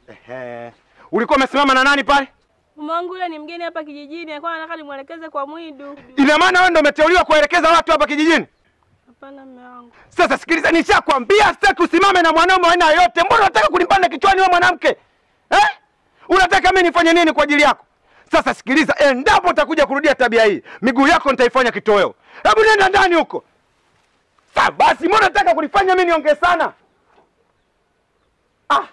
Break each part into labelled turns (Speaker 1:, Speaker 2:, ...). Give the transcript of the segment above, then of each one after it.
Speaker 1: Ehe. Ulikuwa umesimama na nani pale?
Speaker 2: Mume wangu yule ni mgeni hapa kijijini, alikuwa anataka nimwelekeze kwa Mwidu.
Speaker 1: Ina maana wewe ndio umeteuliwa kuelekeza watu hapa kijijini?
Speaker 2: Hapana mume wangu.
Speaker 1: Sasa sikiliza, nishakwambia sitaki usimame na mwanaume wa aina yoyote. Mbona unataka kunipanda kichwani wewe mwanamke eh? Unataka mimi nifanye nini kwa ajili yako? Sasa sikiliza, endapo utakuja kurudia tabia hii, miguu yako nitaifanya kitoweo. Hebu nenda ndani huko. Sasa basi, mbona unataka kunifanya mimi niongee sana? Ah,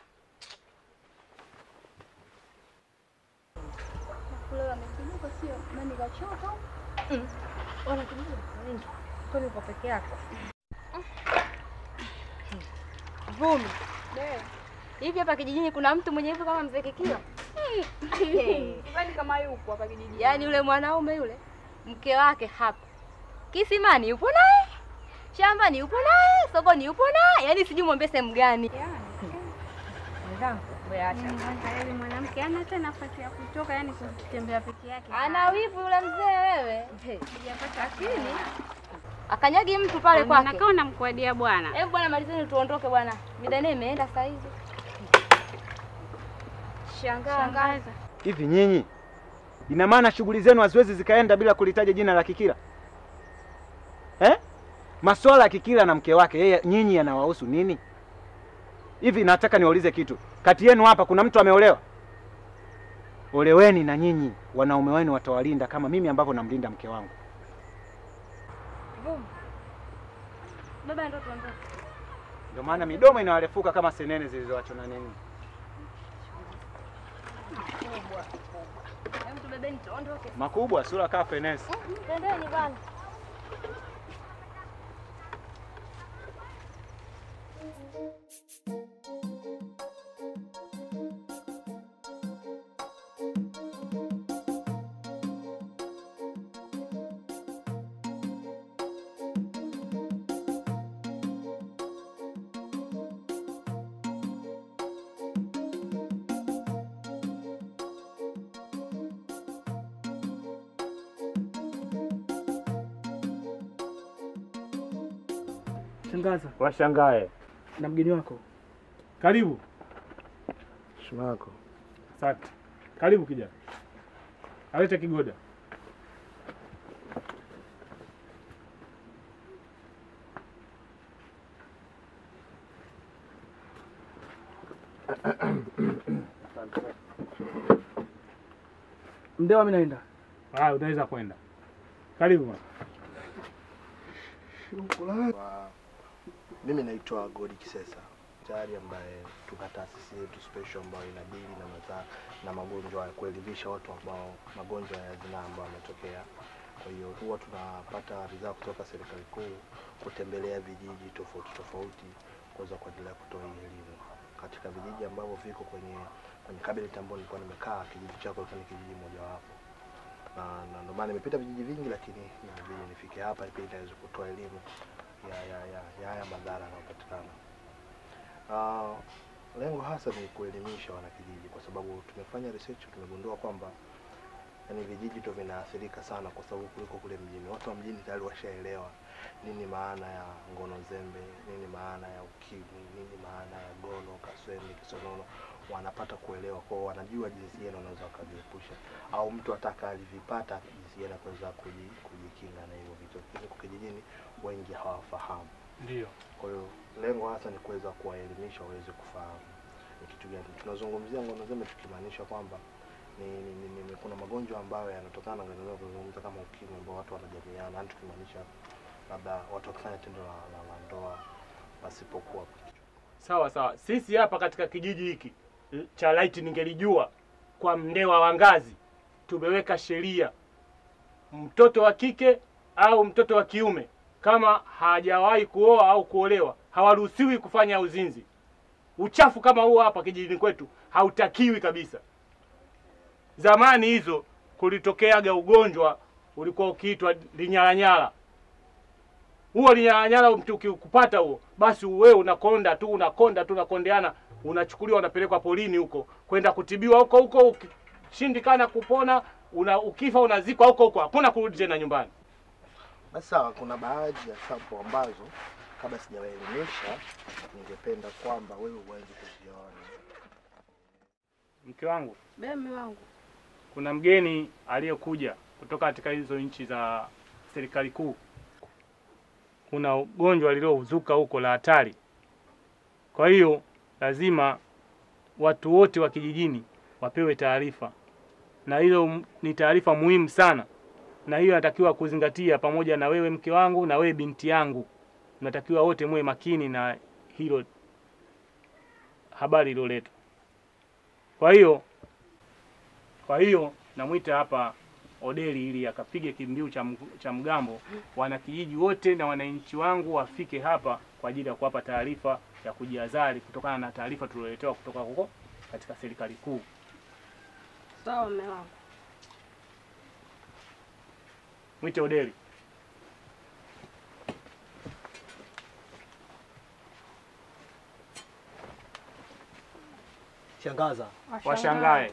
Speaker 3: Vumi. Hivi hapa kijijini kuna mtu mwenye hivyo kama mzee Kikio?
Speaker 2: Kwani kama yupo hapa kijijini?
Speaker 3: Yaani yule mwanaume yule mke wake hapa kisimani yupo naye, shambani yupo naye, sokoni yupo naye, yaani sijui mwambie sehemu gani. Mwenzangu, wewe acha.
Speaker 4: Yaani mwanamke ana hata nafasi ya kutoka, yani kutembea peke yake.
Speaker 3: Ana wivu yule mzee wewe.
Speaker 4: Sijapata akili.
Speaker 3: Akanyagi mtu pale kwake.
Speaker 4: Nakaa unamkuadia bwana.
Speaker 3: Hebu bwana, malizeni tuondoke bwana. Midane imeenda saa hizi. Shangaa.
Speaker 4: Shangaza.
Speaker 1: hivi nyinyi, ina maana shughuli zenu haziwezi zikaenda bila kulitaja jina la Kikila eh? Masuala ya Kikila na mke wake yeye, nyinyi yanawahusu nini? Hivi nataka niwaulize kitu, kati yenu hapa kuna mtu ameolewa? Oleweni na nyinyi, wanaume wenu watawalinda kama mimi ambavyo namlinda mke wangu.
Speaker 3: Vumi. Baba ndo tuondoke.
Speaker 1: Ndio maana midomo inawarefuka kama senene zilizoachwa na nini.
Speaker 3: Hebu tubebeni tuondoke.
Speaker 1: Makubwa sura kaa fenesi.
Speaker 3: Twendeni bwana.
Speaker 5: Shangaza,
Speaker 6: Washangae.
Speaker 5: na mgeni wako.
Speaker 6: Karibu.
Speaker 7: Heshima yako.
Speaker 6: Asante. Karibu kijana. Alete kigoda.
Speaker 5: Mdewa, mimi naenda.
Speaker 6: Ah, unaweza kwenda. Karibu bwana.
Speaker 7: Wa- Mimi naitwa Godi Kisesa tayari ambaye tuna taasisi yetu special ambayo inadili na maza, na magonjwa ya kuelimisha watu ambao magonjwa ya zinaa ambayo yametokea. Kwa hiyo huwa tunapata ridhaa kutoka serikali kuu kutembelea vijiji tofauti tofauti kuweza kuendelea kutoa hii elimu katika vijiji ambavyo viko kwenye kwenye cabinet ambayo nilikuwa nimekaa. Kijiji chako ilikuwa ni kijiji mojawapo na na ndio maana nimepita vijiji vingi, lakini inabidi nifike hapa ili niweze kutoa elimu ya ya ya ya haya madhara yanayopatikana. Uh, lengo hasa ni kuelimisha wanakijiji, kwa sababu tumefanya research, tumegundua kwamba yani vijiji ndio vinaathirika sana, kwa sababu kuliko kule mjini. Watu wa mjini tayari washaelewa nini maana ya ngono zembe, nini maana ya ukimwi, nini maana ya gono, kaswende, kisonono, wanapata kuelewa kwao, wanajua jinsi gani wanaweza wakajiepusha, au mtu ataka alivipata jinsi gani kuweza kuji- kujikinga na hivyo vitu, lakini kwa kijijini wengi hawafahamu.
Speaker 6: Ndio.
Speaker 7: Kwa hiyo lengo hasa ni kuweza kuwaelimisha waweze kufahamu ni kitu gani tunazungumzia ngono zembe, tukimaanisha kwamba ni, ni, ni, ni, kuna magonjwa ambayo yanatokana na ngono zembe, kuzungumza kama ukimwi ambao watu wanajamiana, yani tukimaanisha labda watu wakifanya tendo la, la, la ndoa pasipokuwa
Speaker 6: Sawa sawa. Sisi hapa katika kijiji hiki cha Laiti ningelijua kwa Mndewa wa Ngazi tumeweka sheria, mtoto wa kike au mtoto wa kiume kama hajawahi kuoa au kuolewa hawaruhusiwi kufanya uzinzi. Uchafu kama huo hapa kijijini kwetu hautakiwi kabisa. Zamani hizo kulitokeaga ugonjwa ulikuwa ukiitwa linyalanyala. Huo linyalanyala mtu ukikupata huo, basi wewe unakonda tu unakonda tu unakondeana, unachukuliwa unapelekwa polini huko kwenda kutibiwa huko huko, ukishindikana kupona una, ukifa unazikwa huko huko, hakuna kurudi tena nyumbani.
Speaker 7: Basi sawa, kuna baadhi ya sampo ambazo kabla sijawaelimisha, ningependa kwamba wewe uanze kuziona.
Speaker 6: Mke wangu,
Speaker 2: Be mume wangu.
Speaker 6: kuna mgeni aliyekuja kutoka katika hizo nchi za serikali kuu. Kuna ugonjwa lililouzuka huko la hatari. Kwa hiyo lazima watu wote wa kijijini wapewe taarifa, na hilo m- ni taarifa muhimu sana, na hiyo natakiwa kuzingatia, pamoja na wewe mke wangu na wewe binti yangu, natakiwa wote muwe makini na hilo habari iliyoletwa. Kwa hiyo kwa hiyo namwita hapa Odeli ili akapige kimbiu cha, mg- cha mgambo, wanakijiji wote na wananchi wangu wafike hapa kwa ajili ya kuwapa taarifa ya kujihadhari kutokana na taarifa tulioletewa kutoka huko katika serikali kuu.
Speaker 2: Sawa mume wangu.
Speaker 6: Mwite Odeli.
Speaker 7: Shangaza,
Speaker 6: washangae.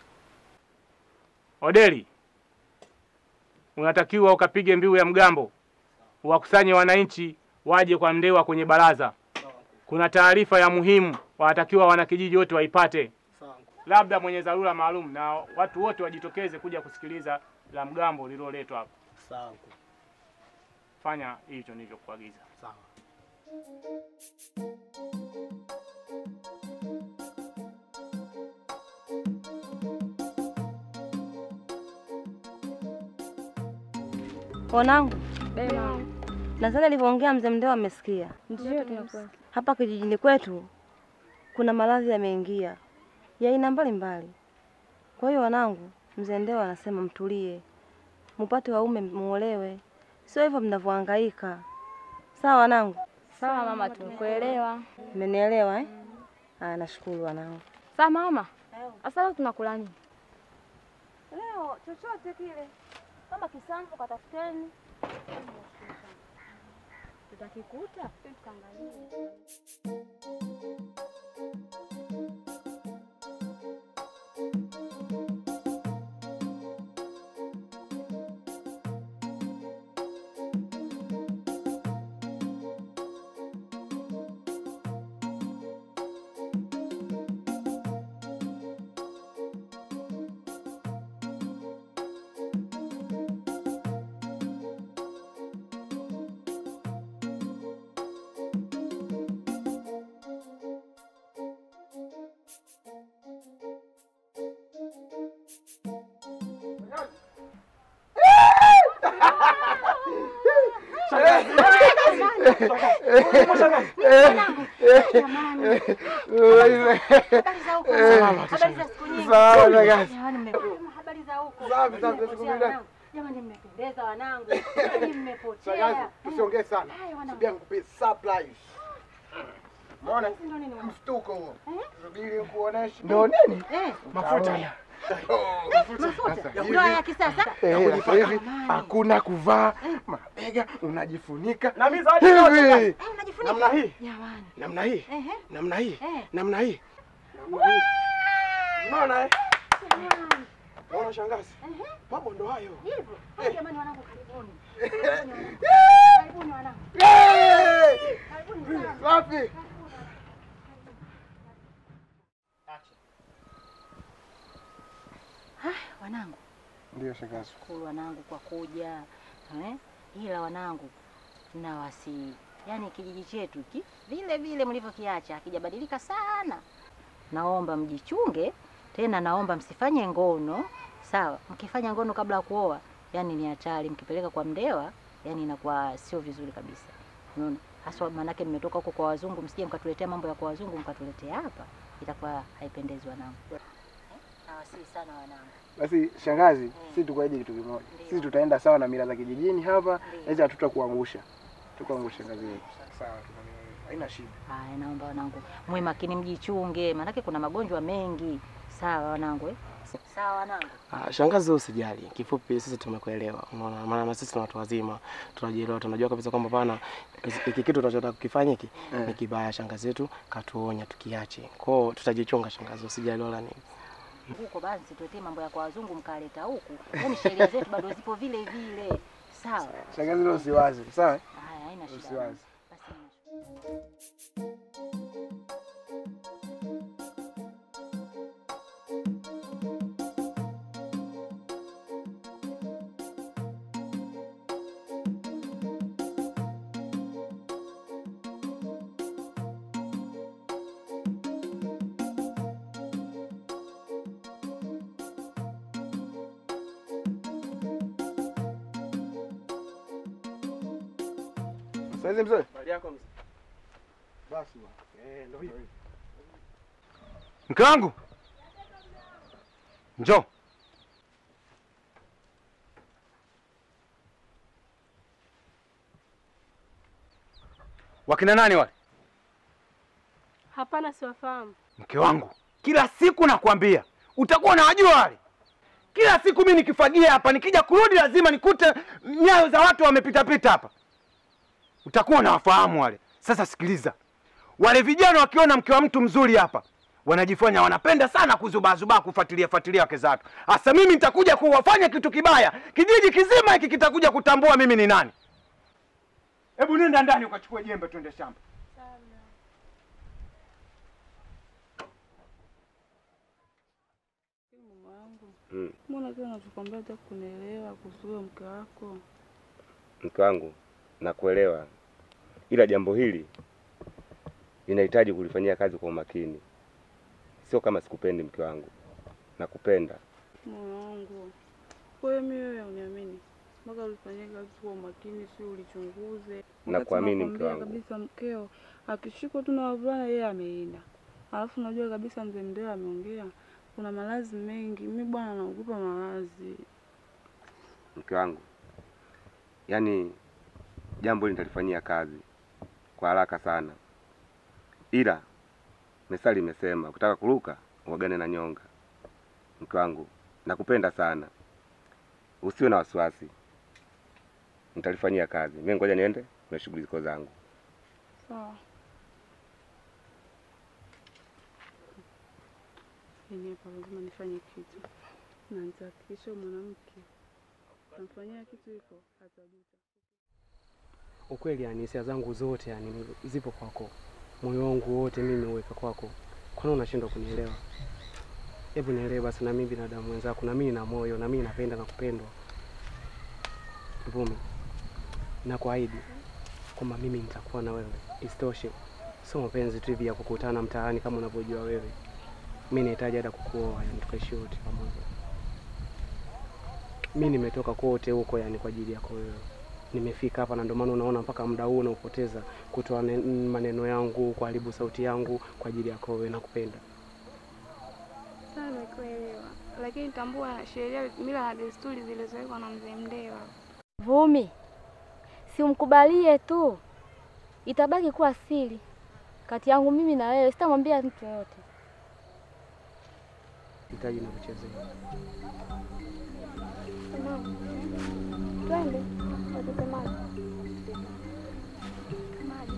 Speaker 6: Odeli, unatakiwa ukapige mbiu ya mgambo, wakusanye wananchi waje kwa Mndewa kwenye baraza. Kuna taarifa ya muhimu, wanatakiwa wanakijiji wote waipate, labda mwenye dharura maalum, na watu wote wajitokeze kuja kusikiliza la mgambo lililoletwa hapa.
Speaker 7: sawa
Speaker 6: Fanya hicho nilivyokuagiza.
Speaker 7: sawa.
Speaker 3: Wanangu,
Speaker 2: Be mama.
Speaker 3: nadhani alivyoongea mzee Mndewa amesikia.
Speaker 2: Ndio tunakuwa.
Speaker 3: Hapa kijijini kwetu kuna maradhi yameingia ya aina mbalimbali. Kwa hiyo wanangu, mzee Ndewa anasema mtulie, mupate waume muolewe, sio hivyo mnavyohangaika. Sawa wanangu,
Speaker 4: Sawa mama, tumekuelewa.
Speaker 3: mmenielewa eh? Aya, nashukuru wanangu.
Speaker 4: Sawa mama. Sasa leo tunakula nini?
Speaker 3: Leo chochote kile, kama kisamvu katafuteni, tutakikuta tukaangalia. Jamani, mmependeza wanangu, Yaani mmepotea.
Speaker 1: Usiongee sana.
Speaker 3: Haya, wanangu.
Speaker 1: Subia nikupe surprise. Umeona?
Speaker 3: Ndio nini wanangu?
Speaker 1: Mshtuko huo. Subiri nikuoneshe. Ndio nini?
Speaker 3: Eh,
Speaker 1: Mafuta.
Speaker 3: mafuta ndio ya kisasa.
Speaker 1: Eh, sasa hivi hakuna kuvaa mabega, unajifunika
Speaker 6: Na mimi zawadi yote
Speaker 1: hivi.
Speaker 3: Eh, unajifunika.
Speaker 1: Namna hii,
Speaker 3: Jamani.
Speaker 1: namna hii,
Speaker 3: Ehe.
Speaker 1: namna hii,
Speaker 3: Eh.
Speaker 1: namna hii, namna hii. Unaona eh? Unaona shangazi? Mambo ndo hayo.
Speaker 3: Hivyo. Haya, Jamani wanangu karibuni. Karibuni wanangu.
Speaker 1: Eh!
Speaker 3: Karibuni sana.
Speaker 1: Safi.
Speaker 3: Wanangu,
Speaker 1: Ndio shangazi.
Speaker 3: shukuru wanangu kwa kuja. Eh? Ila wanangu na wasi yaani kijiji chetu hiki vile vile mlivyokiacha hakijabadilika sana. Naomba mjichunge tena, naomba msifanye ngono. Sawa, mkifanya ngono kabla ya kuoa, yani ni hatari. Mkipeleka kwa Mndewa, yani inakuwa sio vizuri kabisa. Unaona? Haswa maanake mmetoka huko kwa wazungu, msije mkatuletea mambo ya kwa wazungu mkatuletea hapa, itakuwa haipendezi wanangu. Eh? Nawasihi sana wanangu.
Speaker 1: Basi shangazi, sisi tukuahidi kitu kimoja.
Speaker 3: Ndio.
Speaker 1: Sisi tutaenda sawa na mila za kijijini hapa,
Speaker 3: Ndio.
Speaker 1: hizi hatutakuangusha. Tukuangusha shangazi yetu. Sawa, haina shida.
Speaker 3: Haya, naomba wanangu mwe makini, mjichunge, maanake kuna magonjwa mengi. Sawa wanangu eh? Sawa wanangu.
Speaker 8: Ah, shangazi wewe usijali. Kifupi sisi tumekuelewa. Unaona maana na sisi ni watu wazima. Tunajielewa, tunajua kabisa kwamba pana hiki kitu tunachotaka kukifanya hiki
Speaker 1: Eh.
Speaker 8: ni kibaya. Shangazi yetu katuonya tukiache. Kwa hiyo tutajichunga shangazi, usijali wala nini.
Speaker 3: Huko basi tuletee mambo ya kwa wazungu mkaleta huku, yaani sheria zetu bado zipo vile vile. Sawa.
Speaker 1: Shangazi leo usiwaze. Sawa?
Speaker 3: Haya, haina shida.
Speaker 1: Usiwaze.
Speaker 3: wanangu. Basi haina shida.
Speaker 1: Saizi mzee.
Speaker 8: Habari yako mzee?
Speaker 7: Basi bwana.
Speaker 8: Eh, ndio hivyo.
Speaker 1: Mke wangu. Njoo. Wakina nani wale?
Speaker 2: Hapana, siwafahamu.
Speaker 1: Mke wangu, kila siku nakwambia utakuwa unawajua wale. Kila siku mimi nikifagia hapa, nikija kurudi lazima nikute nyayo za watu wamepitapita hapa. Utakuwa unawafahamu wale. Sasa sikiliza, wale vijana wakiona mke wa mtu mzuri hapa wanajifanya wanapenda sana kuzubaazubaa kufuatilia fuatilia wake za watu. Hasa mimi nitakuja kuwafanya kitu kibaya, kijiji kizima hiki kitakuja kutambua mimi ni nani. Hebu nenda ndani ukachukue jembe, twende shamba.
Speaker 4: Mama wangu,
Speaker 9: Mm.
Speaker 4: mbona kila unachokwambia hutaki kunielewa kuhusu huyo mke wako?
Speaker 9: Mke wangu, nakuelewa, ila jambo hili linahitaji kulifanyia kazi kwa umakini. Sio kama sikupendi mke wangu, nakupenda.
Speaker 4: Moyo wangu, kwa hiyo mimi wewe uniamini mpaka ulifanyia kazi kwa umakini, si ulichunguze. Wakati
Speaker 9: Nakuamini mke
Speaker 4: nakwambia
Speaker 9: wangu.
Speaker 4: kabisa mkeo akishikwa tu na wavulana yeye ameenda, alafu najua kabisa mzee Mndeo ameongea kuna malazi mengi. Mi bwana naogopa malazi.
Speaker 9: Mke wangu, yaani jambo hili nitalifanyia kazi kwa haraka sana, ila methali imesema ukitaka kuruka uagane na nyonga. Mke wangu, nakupenda sana, usiwe na wasiwasi, nitalifanyia kazi. Mimi ngoja niende na shughuli ziko zangu.
Speaker 4: Sawa. Yaani hapa lazima nifanye kitu na nitahakikisha huyu mwanamke namfanyia kitu hiko atajuta.
Speaker 8: Ukweli yani hisia zangu zote yani zipo kwako, moyo wangu wote mimi uweka kwako. Kwani unashindwa kunielewa? Hebu nielewe basi, na mimi binadamu mwenzako, na mimi na moyo, na mimi napenda na kupendwa. Vumi, nakuahidi kwamba mimi nitakuwa na wewe. Isitoshe, sio mapenzi tu hivi ya kukutana mtaani kama unavyojua wewe. Mimi nahitaji hata kukuoa, yani tukaishi wote pamoja. Mimi nimetoka kote huko yani kwa ajili yako wewe nimefika hapa na ndio maana unaona mpaka muda huu unaupoteza kutoa ne- maneno yangu, kuharibu sauti yangu kwa ajili yako wewe. Nakupenda.
Speaker 4: Sawa, nimekuelewa, lakini tambua sheria, mila na desturi zilizowekwa na mzee Mndewa.
Speaker 3: Vumi, si umkubalie tu, itabaki kuwa siri kati yangu mimi na wewe, sitamwambia mtu yoyote.
Speaker 8: Hitaji na kuchezea.
Speaker 4: Twende watoke maji. Maji.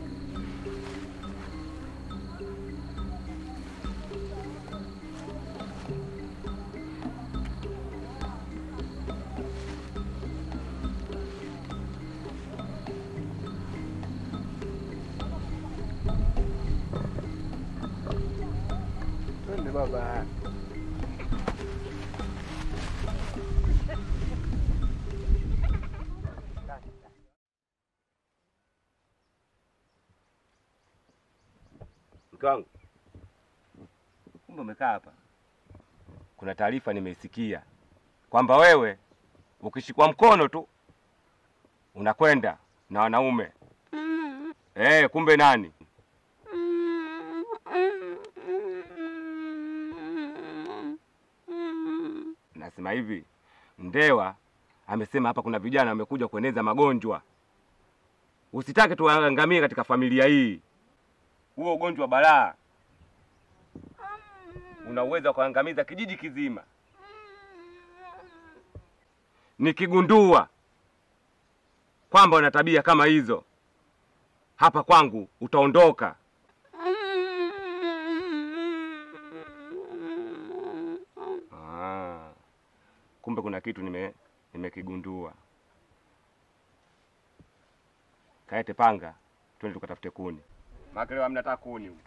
Speaker 1: Twende baba.
Speaker 9: Mke wangu, kumbe umekaa hapa. Kuna taarifa nimeisikia kwamba wewe ukishikwa mkono tu unakwenda na wanaume. Eh, kumbe nani? Nasema hivi, Ndewa amesema hapa kuna vijana wamekuja kueneza magonjwa. Usitake tuangamie katika familia hii. Huo ugonjwa wa balaa una uwezo wa kuangamiza kijiji kizima. Nikigundua kwamba una tabia kama hizo hapa kwangu, utaondoka. Ah, kumbe kuna kitu nime nimekigundua. Kaete panga, twende tukatafute kuni. Maana leo hamna hata kuni huko.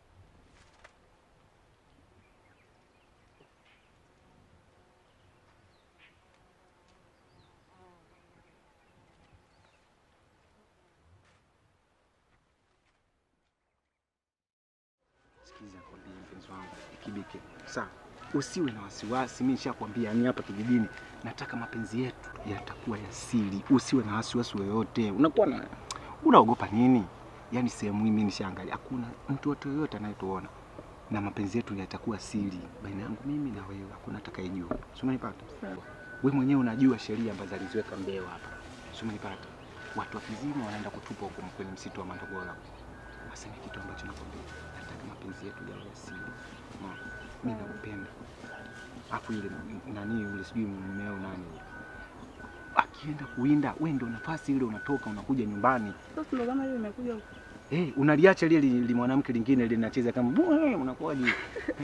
Speaker 1: Sikiza kwambia mpenzi wangu Kibike, sawa, usiwe na wasiwasi. Mimi nishakwambia ni hapa kijijini, nataka mapenzi yetu yatakuwa ya siri, usiwe na wasiwasi yoyote. Unakuwa na Unaogopa nini? Yaani sehemu hii mimi nishaangalia, hakuna mtu wote yoyote anayetuona na mapenzi yetu yatakuwa siri baina yangu mimi na wewe, hakuna atakayejua. Si umenipata? Wewe mwenyewe unajua sheria ambazo aliziweka Mbewa hapa, si umenipata? Watu wa Kizima wanaenda kutupa huko kwenye msitu wa Mandogola. Sasa ni kitu ambacho nakwambia, nataka mapenzi yetu yawe ya siri. Unaona? Mimi nakupenda. Afu ile nani yule sijui mmeo nani yule. Akienda kuwinda, wewe ndio nafasi ile unatoka unakuja nyumbani.
Speaker 4: Sasa ndo kama hiyo imekuja huko.
Speaker 1: Eh, unaliacha lile li, li mwanamke lingine linacheza kama "Bwe", unakuwaje? Eh?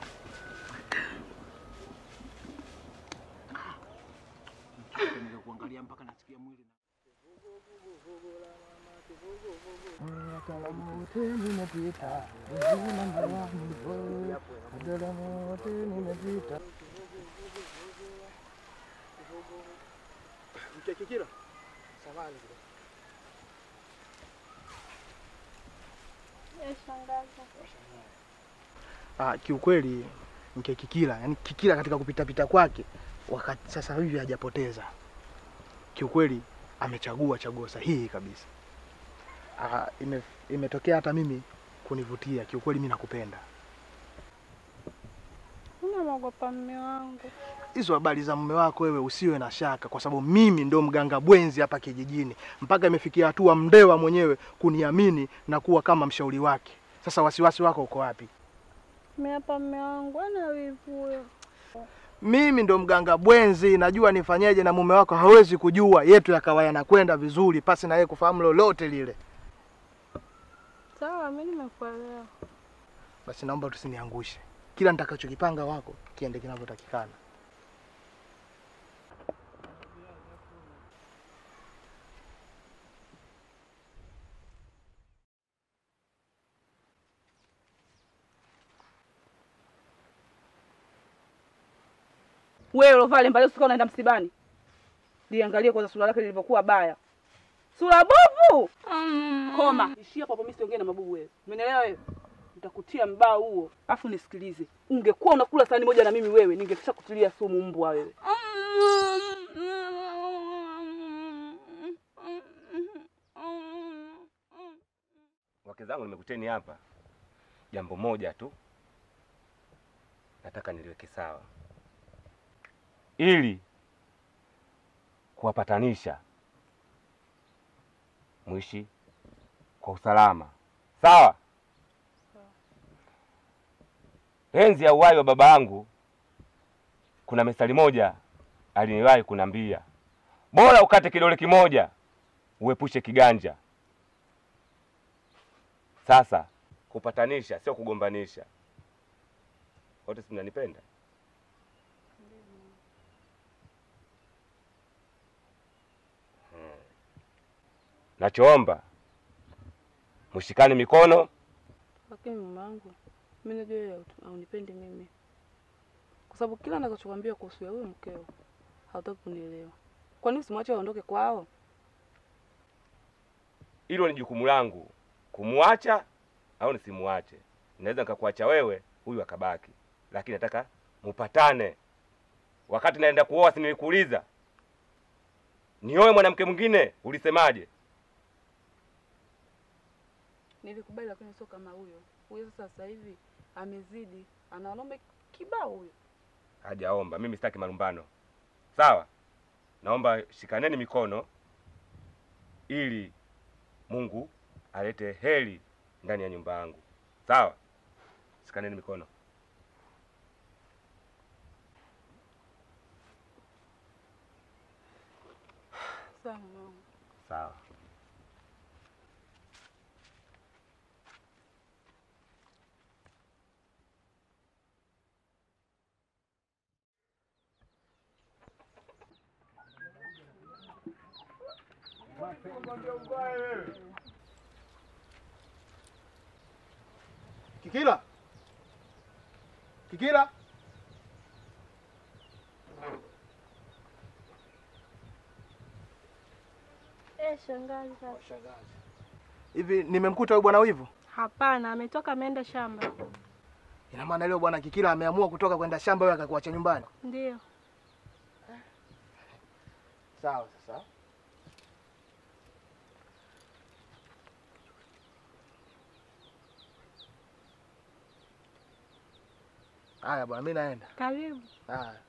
Speaker 1: Nimechoka kuangalia mpaka nasikia mwili.
Speaker 7: Mkekikira. Samahani kidogo. Ah, kiukweli mke Kikila, yani Kikila katika kupitapita kwake wakati sasa hivi hajapoteza. Kiukweli amechagua chaguo sahihi kabisa. Ah, ime, imetokea hata mimi kunivutia. Kiukweli mimi nakupenda.
Speaker 4: Unamwogopa mume wangu.
Speaker 7: Hizo habari za mume wako wewe usiwe na shaka, kwa sababu mimi ndo mganga bwenzi hapa kijijini, mpaka imefikia hatua Mndewa mwenyewe kuniamini na kuwa kama mshauri wake. Sasa wasiwasi wako uko wapi?
Speaker 4: Mimi hapa mume wangu ana wivu huyo.
Speaker 7: Mimi ndo mganga bwenzi, najua nifanyeje, na mume wako hawezi kujua. Yetu yakawa yanakwenda vizuri pasi na yeye kufahamu lolote lile.
Speaker 4: Sawa, mimi nimekuelewa.
Speaker 7: Basi naomba tusiniangushe, kila nitakachokipanga wako kiende kinavyotakikana.
Speaker 10: Wewe ulovaa lemba leo, sika unaenda msibani, liangalie kwanza sura lake lilivyokuwa baya. Sura bovu. Koma, ishia hapo hapo, mimi siongee na mabubu wewe. Umenielewa wewe? Nitakutia mbao huo. Afu nisikilize. Ungekuwa unakula sahani moja na mimi wewe, ningekisha kutilia sumu mbwa wewe.
Speaker 9: Wake zangu nimekuteni hapa, jambo moja tu nataka niliweke sawa, ili kuwapatanisha mwishi kwa usalama. Sawa? Enzi ya uhai wa baba yangu, kuna methali moja aliniwahi kunambia, bora ukate kidole kimoja uepushe kiganja. Sasa kupatanisha sio kugombanisha. Wote si mnanipenda? Hmm. Nachoomba mshikane mikono.
Speaker 4: Lakini mume wangu, mimi najua yeye hautu- haunipendi mimi, kwa sababu kila ninachokwambia kuhusu ya huyo mkeo hautaki kunielewa. Kwa nini usimwache aondoke kwao?
Speaker 9: Hilo ni jukumu langu kumwacha au nisimuache. Naweza nikakuacha wewe, huyu akabaki, lakini nataka mupatane. Wakati naenda kuoa, si nilikuuliza nioe mwanamke mwingine? Ulisemaje?
Speaker 4: Nilikubali, lakini sio kama huyo. Huyo sasa sasa hivi amezidi, ana wanaume kibao huyo.
Speaker 9: Hajaomba, mimi sitaki malumbano. Sawa, naomba shikaneni mikono ili Mungu alete heri ndani ya nyumba yangu. Sawa, shikaneni mikono.
Speaker 4: Sawa mume wangu.
Speaker 9: Sawa.
Speaker 7: Kikila, Kikila,
Speaker 2: Eh, shangazi.
Speaker 7: hivi nimemkuta huyu bwana wivu?
Speaker 2: Hapana, ametoka ameenda shamba.
Speaker 7: Ina maana leo bwana Kikila ameamua kutoka kwenda shamba, wewe akakuacha nyumbani?
Speaker 2: Ndio.
Speaker 7: Sawa. Sasa Haya bwana, mimi naenda.
Speaker 2: Karibu.
Speaker 7: Haya.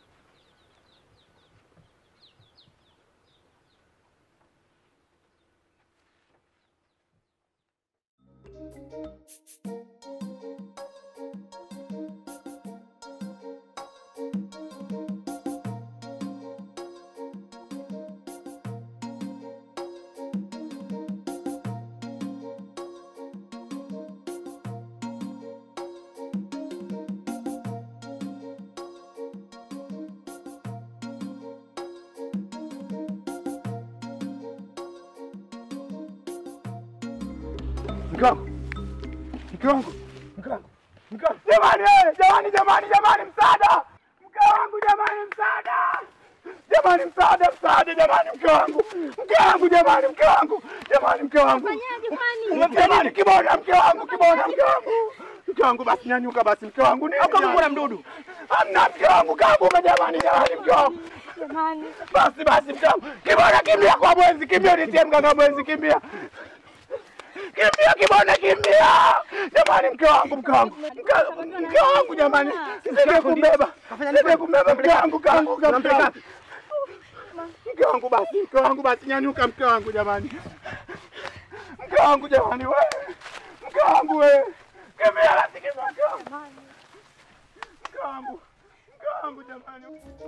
Speaker 1: Mke wangu, mke wangu, mke wangu, mke wangu, jamani, eh, jamani, jamani, jamani, msaada! Mke wangu, jamani, msaada! Jamani, msaada, msaada, jamani, mke wangu, mke wangu, jamani, mke wangu, jamani, mke wangu, jamani, kibona, mke wangu, kibona, mke wangu, mke wangu, basi nyanyuka, basi mke wangu, nini?
Speaker 5: Au kama kuna mdudu?
Speaker 1: Hamna, mke wangu, kabuka, jamani, jamani, mke wangu,
Speaker 2: Jamani.
Speaker 1: basi, basi, mke wangu, kibona, kimbia kwa mwenzi, kimbia, nitie mganga mwenzi, kimbia kimbia kibona kimbia jamani mke wangu mke wangu Mke- mke wangu jamani nisaidie kumbeba nisaidie kumbeba mke wangu kaanguka mke wangu mke wangu basi mke wangu basi nyanyuka mke wangu jamani mke wangu jamani we mke wangu we kimbia basi kimbia mke wangu mke wangu mke wangu jamani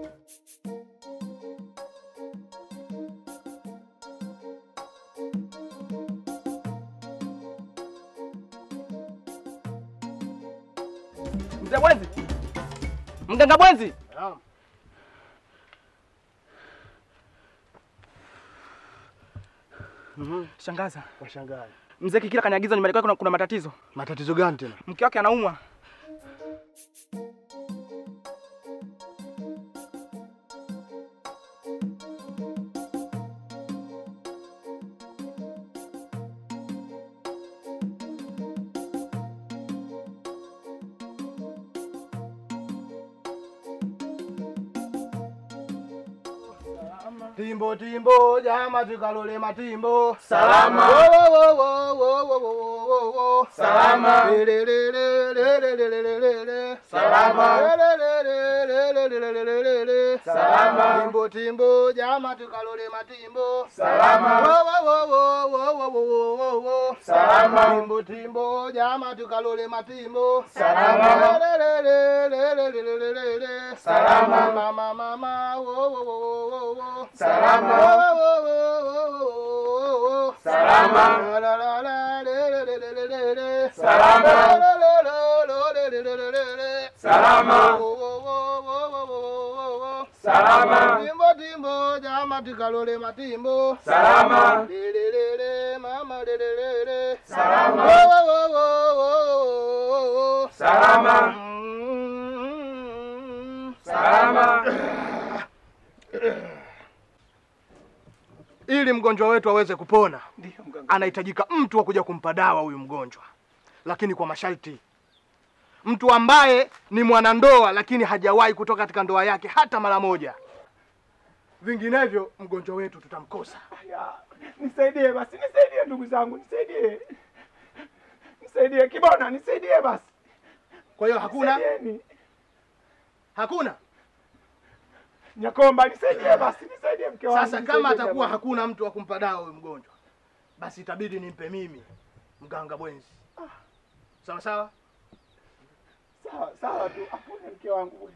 Speaker 5: Mzee Bwenzi, mganga Bwenzi, shangaza.
Speaker 7: Washangazi.
Speaker 5: Mzee Kikila kaniagiza nyumbani kwake kuna, kuna matatizo.
Speaker 7: Matatizo gani tena?
Speaker 5: Mke wake anaumwa.
Speaker 7: Timbo timbo jama tukalole matimbo
Speaker 1: Salama.
Speaker 7: Wo, wo, wo, wo, wo, wo, wo, wo, wo.
Speaker 1: Salama.
Speaker 7: Le, le, le, le, le, le, le, le, le, le, le.
Speaker 1: Salama.
Speaker 7: Le, le, le, le, le, le, le, le, le, le, le.
Speaker 1: Salama.
Speaker 7: Timbo timbo jama tukalole matimbo
Speaker 1: Salama.
Speaker 7: Wo, wo, wo, wo, wo, wo, wo, wo, wo, wo.
Speaker 1: Salama.
Speaker 7: Timbo timbo jama tukalole matimbo
Speaker 1: Salama.
Speaker 7: Le, le, le, le, le, le, le, le, le, le.
Speaker 1: Salama.
Speaker 7: Mama, mama, wo, wo, wo, wo, wo, wo.
Speaker 1: Salama.
Speaker 7: Wo, wo, wo, wo, wo, wo.
Speaker 1: Salama.
Speaker 7: La, la, la, la, le, le, le, le, le, le, le.
Speaker 1: Salama.
Speaker 7: La, la, la, la, la, le, le, le, le, le, le.
Speaker 1: Salama.
Speaker 7: Wo, wo, wo, wo, wo, wo, wo, wo.
Speaker 1: Salama.
Speaker 7: Timbo, timbo, jama tikalole matimbo.
Speaker 1: Salama.
Speaker 7: Le, le, le, le, mama, le, le, le, le.
Speaker 1: Salama.
Speaker 7: Wo, wo, wo, wo, wo, wo, wo.
Speaker 1: Salama.
Speaker 7: Mm.
Speaker 1: Salama.
Speaker 7: Ili mgonjwa wetu aweze kupona,
Speaker 1: Ndio mganga.
Speaker 7: anahitajika mtu wa kuja kumpa dawa huyu mgonjwa, lakini kwa masharti. Mtu ambaye ni mwanandoa lakini hajawahi kutoka katika ndoa yake hata mara moja, vinginevyo mgonjwa wetu tutamkosa.
Speaker 1: Ya, Nisaidie basi, nisaidie ndugu zangu, nisaidie. Nisaidie Kibona, nisaidie basi.
Speaker 7: Kwa hiyo hakuna
Speaker 1: Nisaidieni.
Speaker 7: hakuna.
Speaker 1: Nyakomba, nisaidie basi, nisaidie mke wangu.
Speaker 7: Sasa
Speaker 1: nisaidie
Speaker 7: kama atakuwa
Speaker 1: jamani.
Speaker 7: hakuna mtu wa kumpa dawa huyu mgonjwa, basi itabidi nimpe mimi mganga Bwenzi. Sawa sawa.
Speaker 1: sawa sawa tu, apone mke wangu.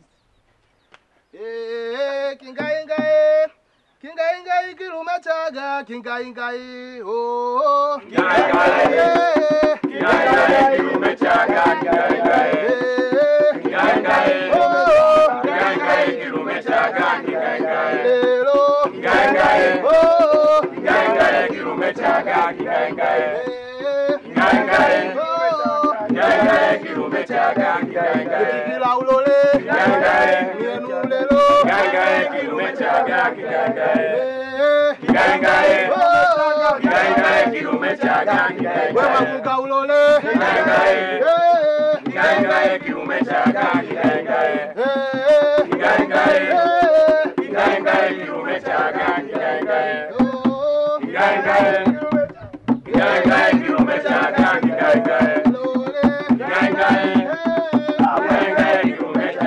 Speaker 7: Eh, kingaingae kingaingai kilume chaga kingaingai oh
Speaker 1: Kingaingai, kingaingai, kilume chaga, kingaingai. Kingaingai,
Speaker 7: oh
Speaker 1: kingaingai, kilume chaga, kingaingai.
Speaker 7: lelo
Speaker 1: Kingaingai,
Speaker 7: oh
Speaker 1: kingaingai, kilume chaga, kingaingai.
Speaker 7: eh,
Speaker 1: Kingaingai,
Speaker 7: oh
Speaker 1: kingaingai, kilume chaga, kingaingai.
Speaker 7: kila ulole
Speaker 1: Kingaingai,
Speaker 7: mienu lelo
Speaker 1: kingaingai, kilume chaga, kingaingai.
Speaker 7: eh,
Speaker 1: Kingaingai,
Speaker 7: oh
Speaker 1: kingaingai, kilume chaga, kingaingai.
Speaker 7: wewe kuka ulole
Speaker 1: Kingaingai,
Speaker 7: eh
Speaker 1: kingaingai, kilume chaga, kingaingai.
Speaker 7: eh
Speaker 1: Kingaingai,
Speaker 7: eh
Speaker 1: kingaingai, kilume chaga, kingaingai.
Speaker 7: oh
Speaker 1: Kingaingai, kingaingai, kilume chaga, kingaingai.
Speaker 7: lole
Speaker 1: Kingaingai, kingaingai, kilume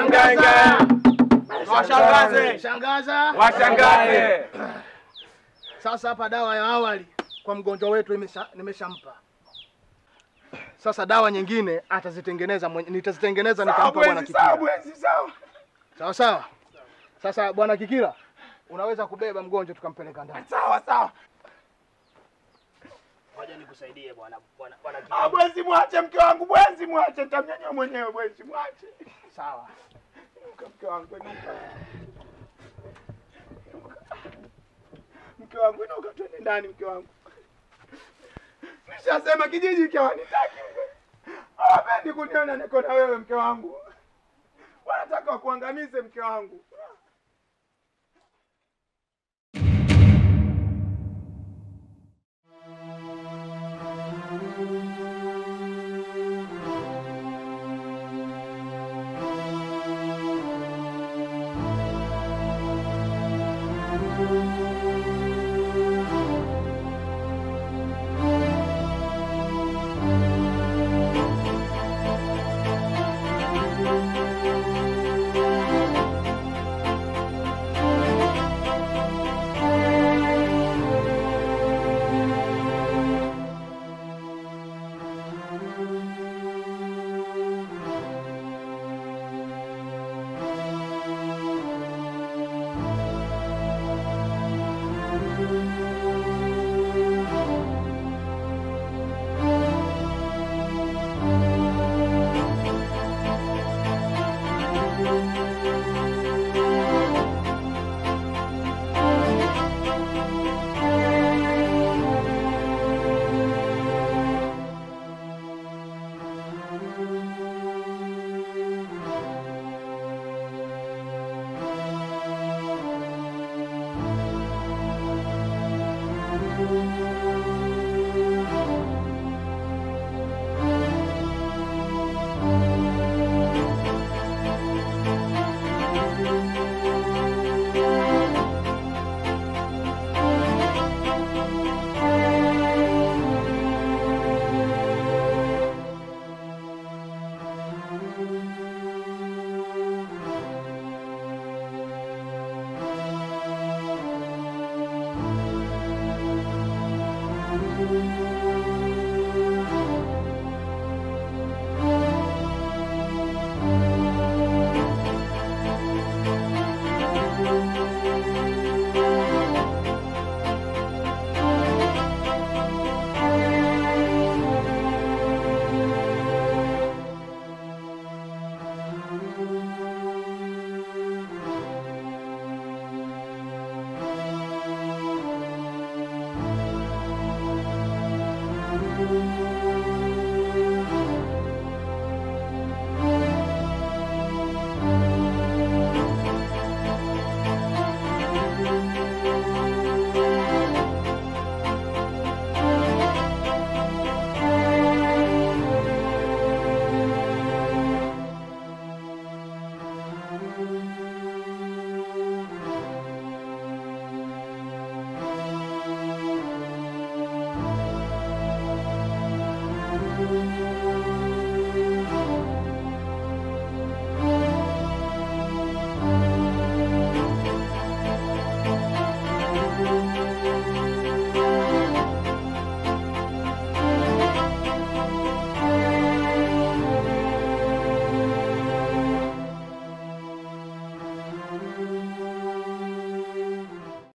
Speaker 1: Mganga.
Speaker 7: Washangaze. Shangaza.
Speaker 1: Washangaze.
Speaker 7: Sasa hapa dawa ya awali kwa mgonjwa wetu imesha- nimeshampa. Sasa dawa nyingine atazitengeneza mwenye, nitazitengeneza nitampa bwana Kikila. Sawa sawa. Sasa bwana Kikila, unaweza kubeba mgonjwa tukampeleka ndani.
Speaker 1: Sawa sawa.
Speaker 7: Ngoja nikusaidie bwana bwana bwana
Speaker 1: Ah, bwezi mwache mke wangu, bwezi mwache, nitamnyanyua mwenyewe bwezi mwache.
Speaker 7: Sawa.
Speaker 1: Inuka mke wangu, inuka. Inuka. Mke wangu inuka, twende ndani mke wangu. Nishasema kijiji hiki hawanitaki. Hawapendi kuniona niko na wewe mke wangu. Wanataka wakuangamize mke wangu.
Speaker 11: Thank you.